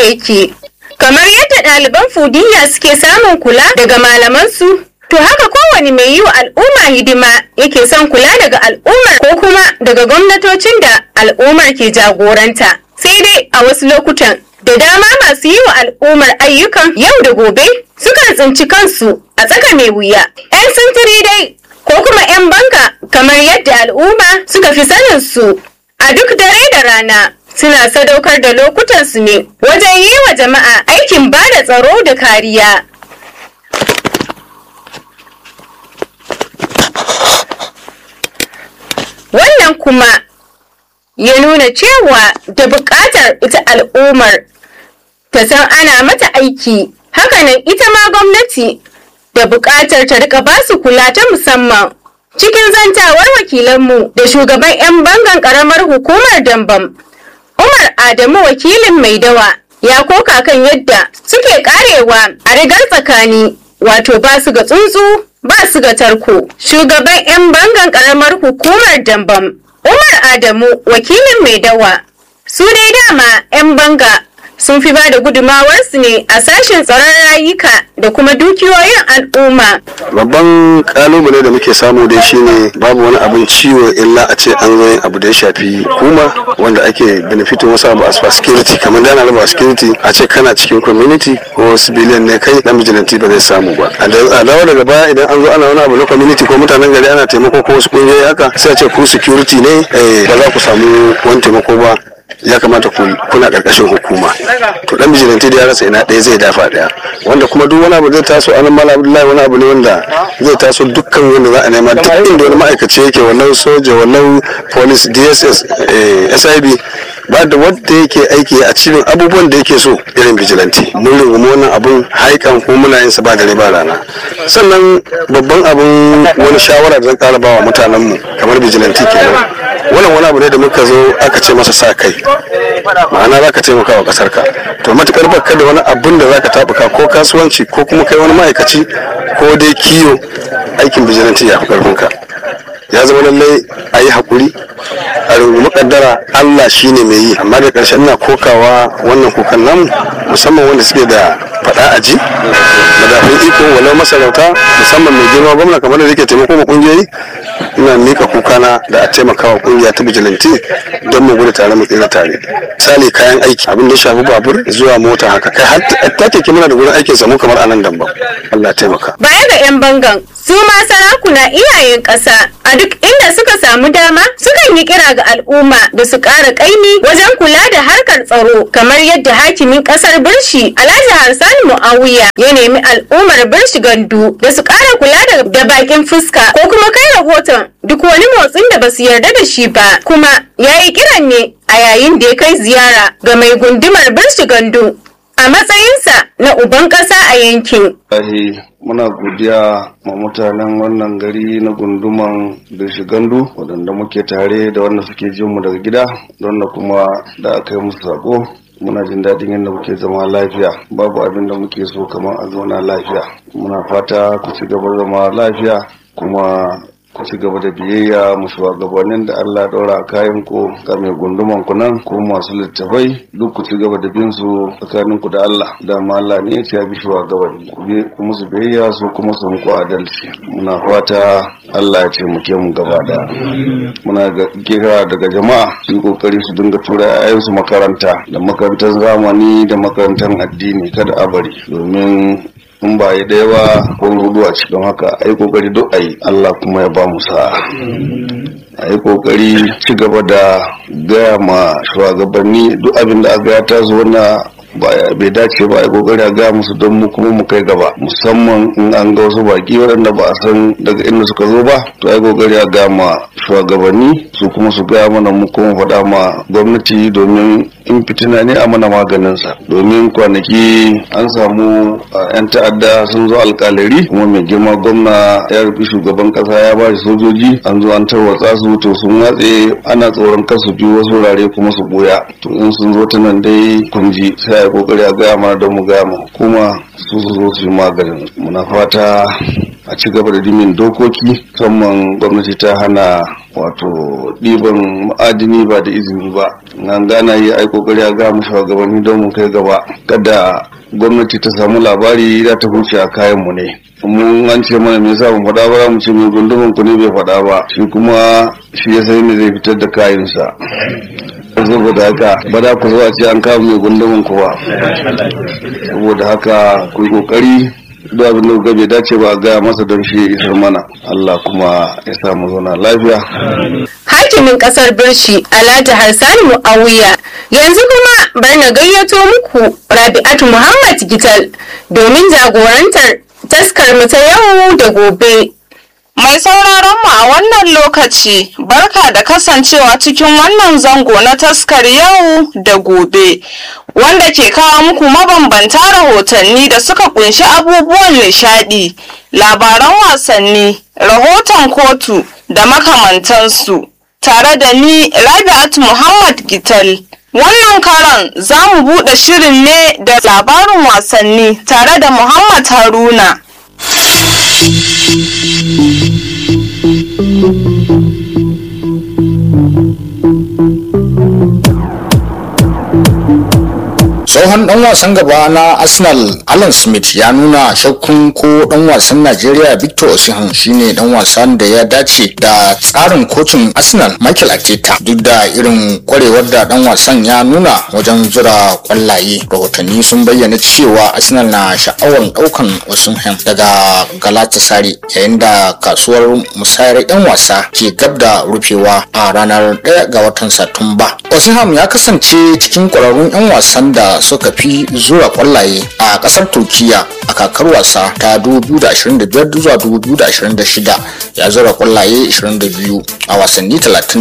yake kamar yadda ɗaliban fudiya suke samun kula daga malamansu to haka kowane mai yi wa al'umma hidima yake son kula daga al'ummar ko kuma daga gwamnatocin da al'ummar ke jagoranta sai dai a wasu lokutan da dama masu yi wa al'ummar ayyukan yau da gobe sukan tsinci kansu a tsaka mai wuya 'yan sintiri dai ko kuma 'yan banga kamar yadda al'umma suka fi sanin su a duk dare da rana suna sadaukar da lokutansu ne wajen yi wa jama'a aikin ba da tsaro da kariya wannan kuma ya nuna cewa da buƙatar ita al'ummar ta san ana mata aiki hakanan ita ma gwamnati da buƙatar ta rika basu kula ta musamman cikin zantawar wakilanmu da shugaban 'yan bangan ƙaramar hukumar dambam umar adamu wakilin mai dawa ya koka kan yadda suke karewa a rigar tsakani wato ba su ga tsuntsu ba su ga tarko shugaban 'yan bangan ƙaramar hukumar dambam umar adamu wakilin mai dawa su dai dama 'yan banga sun fi ba da gudumawarsu ne a sashen tsaron rayuka da kuma dukiyoyin al'umma. Babban kalubale da muke samu dai shine babu wani abin ciwo illa a ce an zo abu da ya shafi hukuma wanda ake benefitin wasu abu as security kamar da ana raba security a ce kana cikin community ko civilian ne kai dan vigilante ba zai samu ba. A dawo daga baya idan an zo ana wani abu na community ko mutanen gari ana taimako ko wasu kungiyoyi haka sai a ce ku security ne ba za ku samu wani taimako ba ya kamata kuna karkashin hukuma to dan bijilanti da ya rasa ina ɗaya zai dafa ɗaya wanda kuma duk wani abu zai taso anan mala abdullahi wani abu ne wanda zai taso dukkan wanda za a nema duk inda wani ma'aikaci yake wannan soja wannan police dss sib ba da wanda yake aiki a cikin abubuwan da yake so irin bijilanti mun rungumi wannan abun haikan ko muna yin sa ba dare ba rana sannan babban abun wani shawara da zan ƙara ba wa mutanenmu kamar bijilanti kenan wannan wani abu ne da muka zo aka ce masa sa kai ma'ana za ka taimaka wa kasar ka to matukar baka da wani abun da za ka tabuka ko kasuwanci ko kuma kai wani ma'aikaci ko dai kiyo aikin bijilanti ya fi karfin ka ya zama lallai a yi haƙuri a rungumi kaddara allah shine mai yi amma da ƙarshen na kokawa wannan kukan namu musamman wanda suke da faɗa a ji madafin iko walau masarauta musamman mai girma gwamna kamar da yake taimako ma ƙungiyoyi ina mika kukana da a taimaka wa kungiya ta bijilanti don mu gudu tare mu tsira tare misali kayan aiki abin da ya shafi babur zuwa mota haka kai har ta keke muna da gurin aikin samu kamar anan damba Allah taimaka baya ga yan bangan su ma sarakuna iyayen ƙasa a duk inda suka samu dama sukan yi kira ga al'umma da su ƙara ƙaimi wajen kula da harkar tsaro kamar yadda hakimin ƙasar birshi alhaji harsan muawiya ya nemi al'ummar birshi gandu da su ƙara kula da bakin fuska ko kuma kai rahoton duk wani motsin da basu yarda da shi ba kuma ya yi kiran ne a yayin da ya kai ziyara ga mai gundumar birshi gandu a matsayinsa na uban ƙasa a yankin. muna godiya ma mutanen wannan gari na gunduman birshi gandu waɗanda muke tare da wanda suke jin mu daga gida da wanda kuma da aka yi musu sako muna jin daɗin yadda muke zama lafiya babu abin da muke so kamar a zauna lafiya muna fata ku ci gaba zama lafiya kuma ku ci gaba da biyayya mu shugabannin da Allah ɗaura kayan ku ga mai gunduman ku nan ko masu littafai duk ku ci gaba da bin su tsakanin ku da Allah dama Allah ne ya bi shugabanni ku bi ku musu biyayya su kuma su muku adalci muna fata Allah ya taimake mu gaba da muna kira daga jama'a su yi kokari su dinga tura 'ya'yansu makaranta da makarantar zamani da makarantar addini kada a bari domin in ba yi ɗaya ba ko hudu a cikin haka a yi kokari duk a yi Allah kuma ya ba mu sa'a a yi kokari ci gaba da gaya ma shugabanni duk abin da aka ya taso na bai dace ba a kokari a gaya musu don mu kuma mu kai gaba musamman in an ga wasu baki waɗanda ba a san daga inda suka zo ba to ai kokari a gaya ma shugabanni su kuma su gaya mana mu kuma faɗa ma gwamnati domin in fitina ne a mana maganinsa domin kwanaki an samu yan ta'adda sun zo alkalari kuma mai girma gwamna ya rufi shugaban kasa ya ba shi sojoji an zo an tarwatsa su to sun watse ana tsoron kasu biyu wasu wurare kuma su boya to in sun zo ta nan dai kunji sai a kokari a gaya mana don mu gaya ma hukuma su su zo su yi maganin muna fata a ci gaba da dimin dokoki musamman gwamnati ta hana wato ɗiban ma'adini ba da izini ba nan gana yi ai kokari a ga mu shugabanni don mu kai gaba kada gwamnati ta samu labari za ta huce a kayan mu ne mun an ce mana me yasa mu faɗa ba mu ce mai gundumin ku ne bai faɗa ba shi kuma shi ya sai me zai fitar da kayansa saboda haka ba za ku zo a ce an kawo mai gundumin kowa saboda haka ku yi kokari duk abin da kuka bai dace ba a gaya masa don shi ya isar mana Allah kuma ya sa mu zauna lafiya hakimin kasar birshi alhaji harsani mu'awiya yanzu kuma bar na gayyato muku rabi'atu muhammad gital domin jagorantar taskar mu ta yau da gobe Mai sauraron mu a wannan lokaci, barka da kasancewa cikin wannan zango na taskar yau da gobe, wanda ke kawo muku mabambanta rahotanni da suka kunshi abubuwan nishadi, labaran wasanni, rahoton kotu da makamantansu. Tare da ni Rabi'at Muhammad Gital. Wannan karan za mu buɗe shirin ne da labarin wasanni tare da Muhammad Haruna. tsohon dan wasan gaba na arsenal alan smith ya nuna shakkun ko dan wasan najeriya victor osimhen shine dan wasan da ya dace da tsarin kocin arsenal michael arteta duk da irin kwarewar da dan wasan ya nuna wajen zura kwallaye rahotanni sun bayyana cewa arsenal na sha'awar daukan osimhen daga galatasaray yayin da kasuwar musayar yan wasa ke gab da rufewa a ranar 1 ga watan satumba osimhen ya kasance cikin kwararrun yan wasan da suka fi zura kwallaye a kasar turkiya a kakar wasa ta 2025 zuwa 2026 ya zura kwallaye 22 a wasanni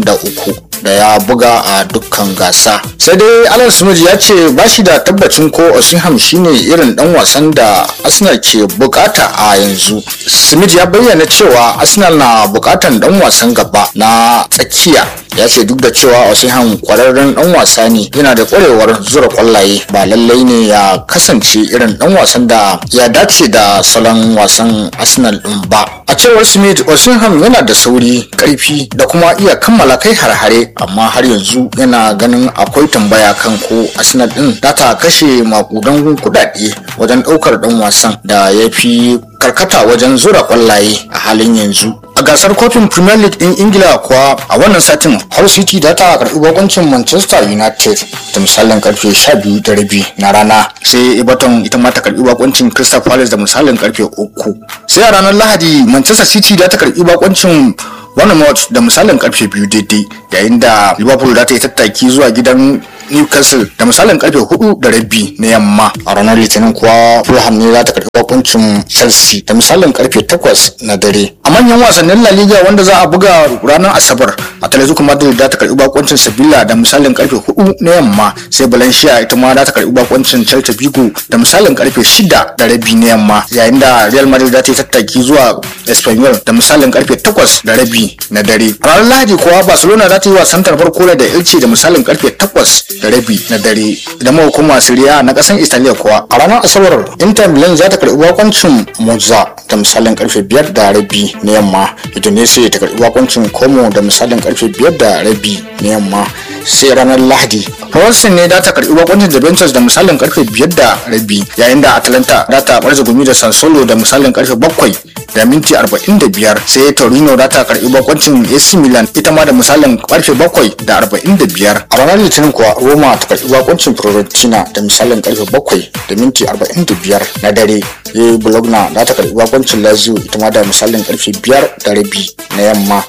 33 da ya buga a dukkan gasa sai dai alan smith ya ce ba shi da tabbacin ko osinham shine irin dan wasan da arsenal ke bukata a yanzu smith ya bayyana cewa arsenal na bukatan dan wasan gaba na tsakiya ya ce duk da cewa osinham kwararren dan wasa ne yana da kwarewar zura kwallaye ba lallai ne ya kasance irin dan wasan da ya dace da salon wasan arsenal din ba a cewar smith osinham yana da sauri karfi da kuma iya kammala kai har-hare amma har yanzu yana ganin akwai tambaya kan ko arsenal din za ta kashe makudan kudade wajen daukar dan wasan da ya fi karkata wajen zura kwallaye a halin yanzu a gasar kofin premier league din ingila kuwa a wannan satin hull city da ta karbi bakoncin manchester united da misalin karfe 12 da rabi na rana sai everton ita ma ta karbi bakoncin crystal palace da misalin karfe 3 sai a ranar lahadi manchester city da ta karbi bakoncin Bournemouth da misalin karfe biyu daidai yayin da liverpool za ta yi tattaki zuwa gidan newcastle da misalin karfe hudu da rabi na yamma a ranar litinin kuwa fulham ne za ta karbi bakuncin chelsea da misalin karfe takwas na dare a manyan wasannin la liga wanda za a buga ranar asabar atletico madrid za ta karbi bakuncin sevilla da misalin karfe hudu na yamma sai valencia ita ma za ta karbi bakuncin celta vigo da misalin karfe shida da rabi na yamma yayin da real madrid za ta yi tattaki zuwa espanyol da misalin karfe takwas da rabi na dare a ranar lahadi kuwa barcelona za ta yi wasan tarbar kola da elche da misalin karfe takwas da rabi na dare idan muka koma Serie na kasan Italiya kuwa a ranar Asabar Inter Milan za ta karbi bakoncin Monza da misalin karfe biyar da rabi na yamma Udinese ta karbi bakoncin Como da misalin karfe biyar da rabi na yamma sai ranar Lahadi Rossi ne za ta karbi bakoncin Juventus da misalin karfe biyar da rabi yayin da Atalanta za ta barza gumi da Sansolo da misalin karfe bakwai da minti 45 sai Torino za ta karbi bakoncin AC Milan ita ma da misalin karfe bakwai da 45 a ranar Litinin kuwa Roma ta karbi bakoncin Fiorentina da misalin karfe bakwai da minti 45 na dare yayi Bologna za ta karbi bakoncin Lazio ita ma da misalin karfe biyar da rabi na yamma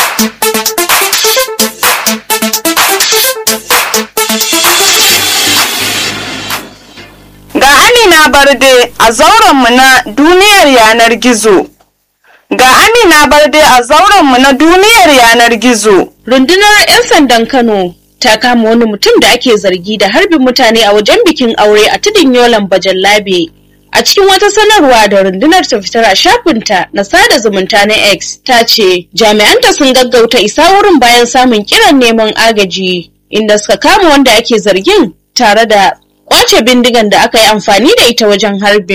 Ga Amina Barde a zaurenmu na duniyar yanar gizo. Ga Amina Barde a zaurenmu na duniyar yanar gizo. Rundunar 'yan sandan Kano ta kama wani mutum da ake zargi da harbin mutane a wajen bikin aure a tudun Yolan Bajallabe. A cikin wata sanarwa da rundunar ta fitar a shafinta na sada zumunta na X ta ce jami'anta sun gaggauta isa wurin bayan samun kiran neman agaji inda suka kama wanda ake zargin tare da kwace bindigan da aka yi amfani da ita wajen harbin.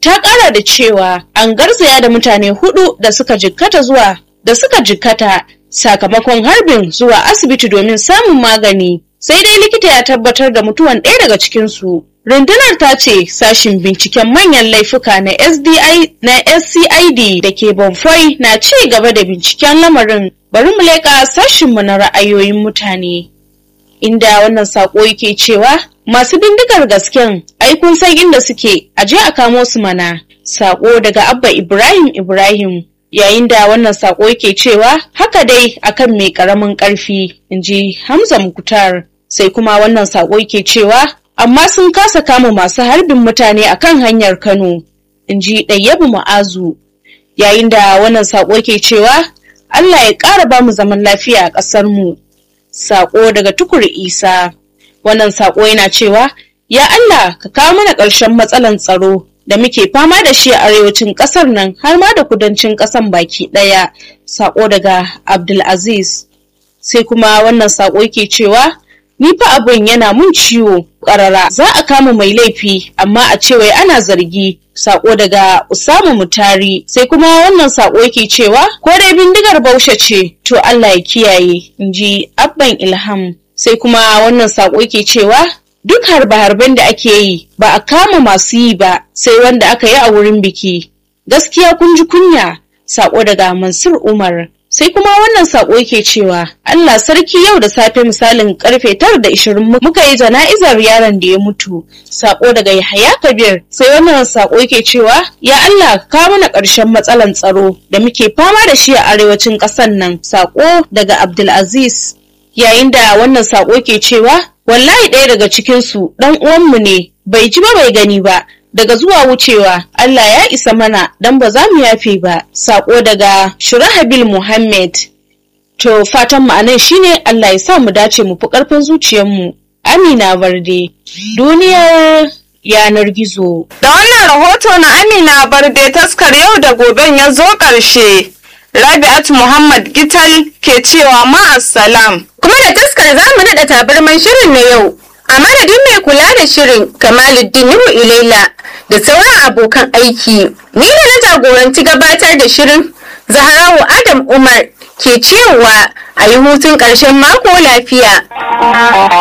ta ƙara da cewa an garzaya da mutane hudu da suka jikkata zuwa da suka jikkata sakamakon harbin zuwa asibiti domin samun magani sai dai likita ya tabbatar da mutuwan ɗaya daga cikinsu rundunar ta ce sashin binciken manyan laifuka na sdi na scid da ke bonfoy na ci gaba da binciken lamarin bari mu leƙa sashinmu na ra'ayoyin mutane inda wannan saƙo yake cewa masu bindigar gasken ai kun san inda suke a je a kamo su mana saƙo daga abba ibrahim ibrahim yayin da wannan saƙo yake cewa haka dai akan mai ƙaramin ƙarfi in ji hamza mukutar sai kuma wannan saƙo yake cewa amma sun kasa kama masu harbin mutane akan hanyar kano in ji ɗayyabu ma'azu yayin da wannan saƙo ke cewa allah ya ƙara ba mu zaman lafiya a ƙasar mu saƙo daga tukur isa wannan saƙo yana cewa ya allah ka kawo mana ƙarshen matsalan tsaro da muke fama da shi a arewacin ƙasar nan har ma da kudancin ƙasan baki ɗaya saƙo daga abdulaziz sai kuma wannan saƙo ke cewa ni fa abin yana mun ciwo ƙarara za a kama mai laifi amma a ce wai ana zargi sako daga Usamu Mutari sai kuma wannan sako yake cewa ko dai bindigar Baushe ce to Allah ya kiyaye inji Abban Ilham sai kuma wannan sako yake cewa duk harbe-harben da ake yi ba a kama masu yi ba sai wanda aka yi a wurin biki gaskiya kun ji kunya sako daga Mansur Umar sai kuma wannan sako yake cewa Allah sarki yau da safe misalin karfe tara da ishirin muka yi jana'izar yaron da ya mutu sako daga Yahaya Kabir sai wannan sako yake cewa ya Allah ka mana ƙarshen matsalan tsaro da muke fama da shi a arewacin ƙasar nan sako daga Abdulaziz yayin da wannan sako ke cewa wallahi ɗaya daga cikin su dan uwanmu ne bai ji ba bai gani ba daga zuwa wucewa Allah ya isa mana don ba za mu yafe ba sako daga Shurahabil Muhammad to fatan ma'anan shine Allah ya sa mu dace mu fi karfin zuciyarmu Amina Barde duniyar yanar gizo Da wannan rahoto na Amina Barde taskar yau da goben ya zo ƙarshe. Rabi'at Muhammad Gital ke cewa ma'assalam. kuma da taskar za mu naɗa tabarman shirin na yau a madadin mai kula da shirin kamaluddin nuhu ilaila da sauran abokan aiki ni da na jagoranci gabatar da shirin zaharawu adam umar ke cewa a yi hutun ƙarshen mako lafiya